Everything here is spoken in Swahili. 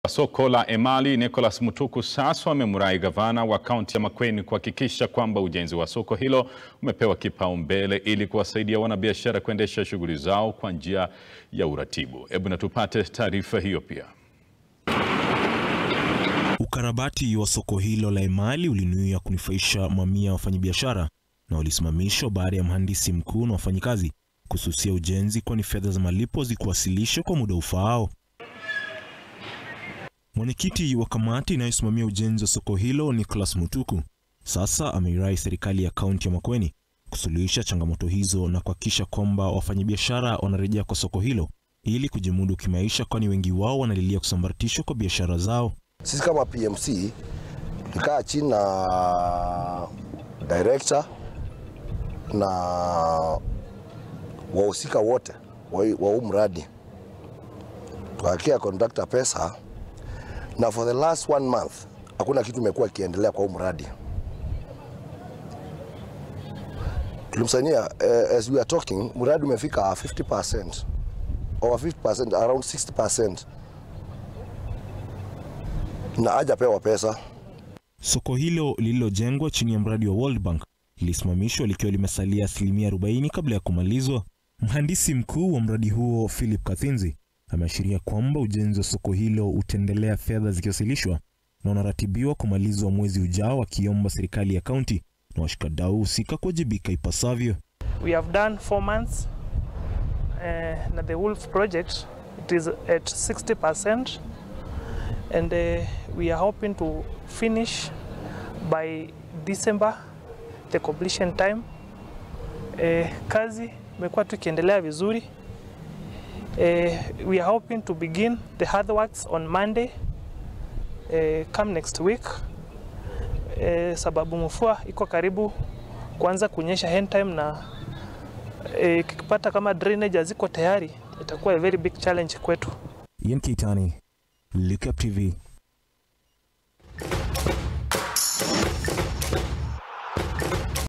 Soko la Emali Nicholas Mutuku sasa amemrai gavana wa kaunti ya Makueni kuhakikisha kwamba ujenzi wa soko hilo umepewa kipaumbele ili kuwasaidia wanabiashara kuendesha shughuli zao kwa njia ya uratibu. Hebu na tupate taarifa hiyo pia. Ukarabati wa soko hilo la Emali ulinuia kunufaisha mamia ya wafanyabiashara na ulisimamishwa baada ya mhandisi mkuu na wafanyikazi kususia ujenzi, kwani fedha za malipo zikuwasilishwa kwa muda ufaao. Mwenyekiti wa kamati inayosimamia ujenzi wa soko hilo Nicholas Mutuku sasa ameirai serikali ya kaunti ya Makueni kusuluhisha changamoto hizo na kuhakikisha kwamba wafanyabiashara wanarejea kwa soko hilo ili kujimudu kimaisha, kwani wengi wao wanalilia kusambaratishwa kwa biashara zao. Sisi kama PMC tulikaa chini na director na wahusika wote wa huu mradi tukakia contractor pesa, na for the last one month hakuna kitu imekuwa ikiendelea kwa huu mradi. Tulimsainia uh, as we are talking, mradi umefika 50% over 50%, around 60% na hajapewa pesa. Soko hilo lililojengwa chini ya mradi wa World Bank lilisimamishwa likiwa limesalia asilimia 40 kabla ya kumalizwa. Mhandisi mkuu wa mradi huo Philip Kathinzi ameashiria kwamba ujenzi wa soko hilo utaendelea, fedha zikiwasilishwa na unaratibiwa kumalizwa mwezi ujao, akiomba serikali ya kaunti na washikadau husika kuwajibika ipasavyo. We have done four months uh, na the Wolf project it is at 60% and uh, we are hoping to finish by December the completion time. Uh, kazi imekuwa tukiendelea vizuri. Uh, we are hoping to begin the hard works on Monday uh, come next week uh, sababu mvua iko karibu kuanza kunyesha hand time na uh, kikipata kama drainage haziko tayari itakuwa a very big challenge kwetu. Ian Keitani, Look Up TV.